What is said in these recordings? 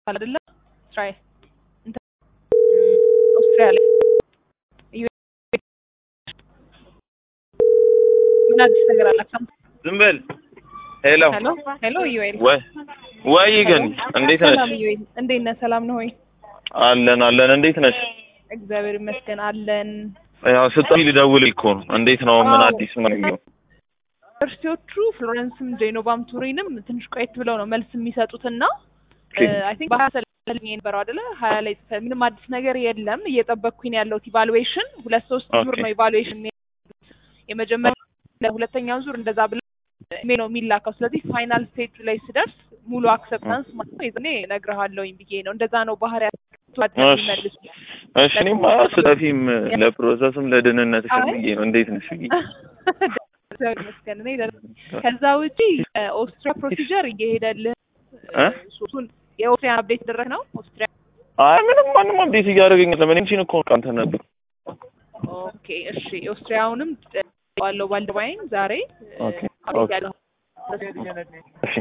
አይደለ እስራኤል እንትን ኦስትሪያ ላይ ምን አዲስ ነገር አላችሁ? ዝም በል ሄሎ ሄሎ ሄሎ ዩኤል ወይ ወይ ግን እንዴት ነሽ? ሰላም ዩኤል እንዴት ነህ? ሰላም ነው ሆይ? አለን አለን እንዴት ነሽ? እግዚአብሔር ይመስገን አለን። ያው ስጠኝ ልደውል እኮ ነው። እንዴት ነው? ምን አዎ። አዲስ ምን ነው? ዩኒቨርሲቲዎቹ ፍሎረንስም ጄኖቫም ቱሪንም ትንሽ ቆየት ብለው ነው መልስ የሚሰጡትና ኦኬ። አይ ቲንክ በሀያ ሰለኝ የነበረው አይደለ ሀያ ላይ ጽፈህ ምንም አዲስ ነገር የለም እየጠበቅኩኝ ነው ያለሁት ኢቫሉዌሽን ሁለት ሶስት ዙር ኦኬ። ነው ኢቫሉዌሽን የመጀመሪያ ለሁለተኛው ዙር እንደዛ ብለ ኢሜል ነው የሚላከው ስለዚህ ፋይናል ስቴጅ ላይ ስደርስ ሙሉ አክሰፕታንስ ማለት ነው የዛኔ እነግርሃለሁኝ ብዬ ነው እንደዛ ነው ባህሪያቸው እሺ። የሚመልሱ እሺ እኔማ ስጠፊም ለፕሮሰስም ለደህንነትሽም አይ። ብዬ ነው። እንዴት ነሽ ብዬ እግዚአብሔር ይመስገን እኔ ደህና ነኝ። ከዛ ውጪ ኦስትሪያ ፕሮሲጀር እየሄደልህ እ? እሱን የኦስትሪያ አፕዴት ደረግ ነው ኦስትሪያ አይ ምንም ማንም አብዴት እያደረገኝ ለምን እንቺን እኮ ቃንተ ነበር ኦኬ እሺ የኦስትሪያውንም ባለው ባልደባይን ዛሬ ኦኬ፣ አቤት ኦኬ። ያለው እሺ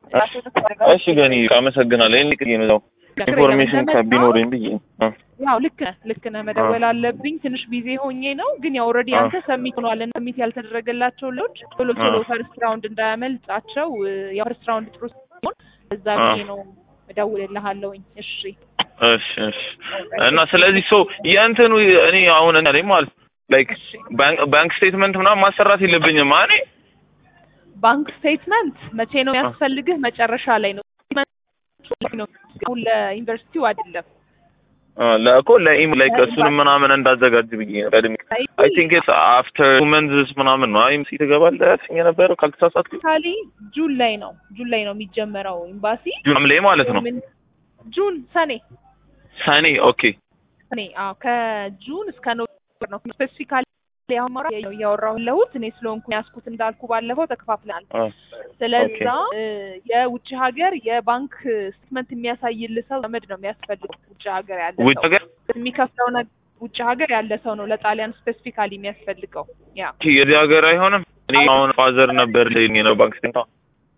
እሺ ገኒ አመሰግናለሁ። ይሄን ልክ ነው ኢንፎርሜሽን ከቢኖረኝ ብዬ ነው። እ። ያው ልክ ነህ ልክ ነህ መደወል አለብኝ ትንሽ ቢዚ ሆኜ ነው ግን ያው ኦልሬዲ አ። አንተ ሰሚት ሆኗል እና ሰሚት ያልተደረገላቸው ልጆች ቶሎ ቶሎ አ። ፈርስት ራውንድ እንዳያመልጣቸው እ፣ ያው ፈርስት ራውንድ ጥሩ ሲሆን እዛ አ። ብዬ ነው እደውልልሃለሁኝ እሺ እሺ እሺ። እና ስለዚህ ሶ የእንትኑ እኔ አሁን እኔ ማለት ላይክ እሺ ባንክ ባንክ ስቴትመንት ምናምን ማሰራት የለብኝም እኔ ባንክ ስቴትመንት መቼ ነው የሚያስፈልግህ? መጨረሻ ላይ ነው ነው አሁን ለዩኒቨርሲቲው አይደለም። ለእኮ ለኢም ላይክ እሱንም ምናምን እንዳዘጋጅ ብዬ ነው ቀድሜ አይ ቲንክ ኢትስ አፍተር ቱ መንዝስ ምናምን ነው አይም ትገባለህ ያልሽኝ የነበረው ካልተሳሳትኩ ካሊ ጁን ላይ ነው ጁን ላይ ነው የሚጀመረው ኤምባሲ ጁን ላይ ማለት ነው ምን- ጁን ሰኔ ሰኔ ኦኬ ሰኔ አዎ ከጁን እስከ ኖቨምበር ነው ስፔሲፊካሊ አሁን ማውራት እያወራሁ ያለሁት እኔ ስለሆንኩ ያስኩት እንዳልኩ ባለፈው ተከፋፍለናል። አ፣ ስለዛ እ፣ የውጭ ሀገር የባንክ ስቴትመንት የሚያሳይልህ ሰው ዘመድ ነው የሚያስፈልገው። ውጭ ሀገር ያለ ውጭ ሰው ሀገር የሚከፍለው ነገር ውጭ ሀገር ያለ ሰው ነው ለጣሊያን ስፔሲፊካሊ የሚያስፈልገው። ያ የዚህ ሀገር አይሆንም እኔ አሁን ፋዘር ነበር ለኝ ነው ባንክ ስቴትመንት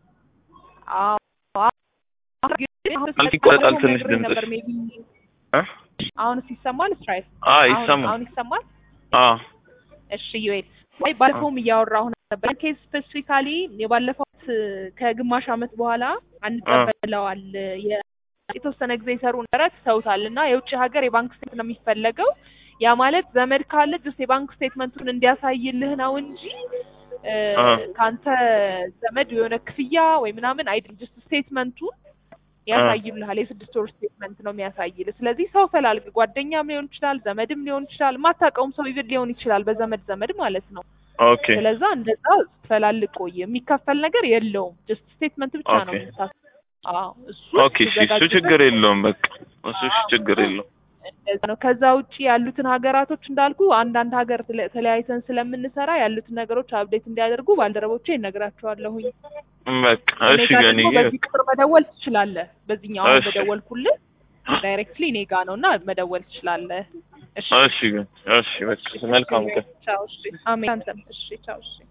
አዎ፣ አዎ። ግን አሁን ማለት ይቆረጣል ትንሽ ነግሬህ ድምፅሽ። ነበር maybe እ? አሁንስ ይሰማል? ስትራይት አ አሁን ይሰማል አሁን ይሰማል? አ እሺ ዩኤል ወይ ባለፈውም እያወራሁ ነበር። ኬስ ስፔሲፊካሊ የባለፈው ከግማሽ ዓመት በኋላ አንቀበለዋል የ- የተወሰነ ጊዜ የሰሩ ነበረት ሰውታል እና የውጭ ሀገር የባንክ ስቴትመንት ነው የሚፈለገው። ያ ማለት ዘመድ ካለ ጅስ የባንክ ስቴትመንቱን እንዲያሳይልህ ነው እንጂ እ፣ አ። ከአንተ ዘመድ የሆነ ክፍያ ወይ ምናምን አይደል። ጅስ ስቴትመንቱን ያሳይልሃል። የስድስት ወር ስቴትመንት ነው የሚያሳይልህ። ስለዚህ ሰው ፈላልግ፣ ጓደኛም ሊሆን ይችላል፣ ዘመድም ሊሆን ይችላል፣ ማታውቀውም ሰው ይብል ሊሆን ይችላል፣ በዘመድ ዘመድ ማለት ነው። ኦኬ ስለዛ እንደዛ ፈላልግ ቆይ። የሚከፈል ነገር የለውም። ጀስት ስቴትመንት ብቻ ነው ኦኬ። የምታስ አዎ እሱ ኦኬ እሺ እሱ ችግር የለውም በቃ እሱ እሺ ችግር የለውም እንደዛ ነው። ከዛ ውጪ ያሉትን ሀገራቶች እንዳልኩ አንዳንድ ሀገር ተለ- ተለያይተን ስለምንሰራ ያሉትን ነገሮች አፕዴት እንዲያደርጉ ባልደረቦቼ እነግራቸዋለሁኝ። በቃ እኔ እሺ ጋር ገኒ ደግሞ በዚህ ቁጥር መደወል ትችላለህ። በዚህኛው አሁን እሺ። በደወልኩልህ ዳይሬክትሊ እኔ ጋ ነው እና መደወል ትችላለህ። እሺ እሺ ገኒ እሺ በቃ መልካም ቀን ቻው። እሺ አሜን። አንተም እሺ ቻው። እሺ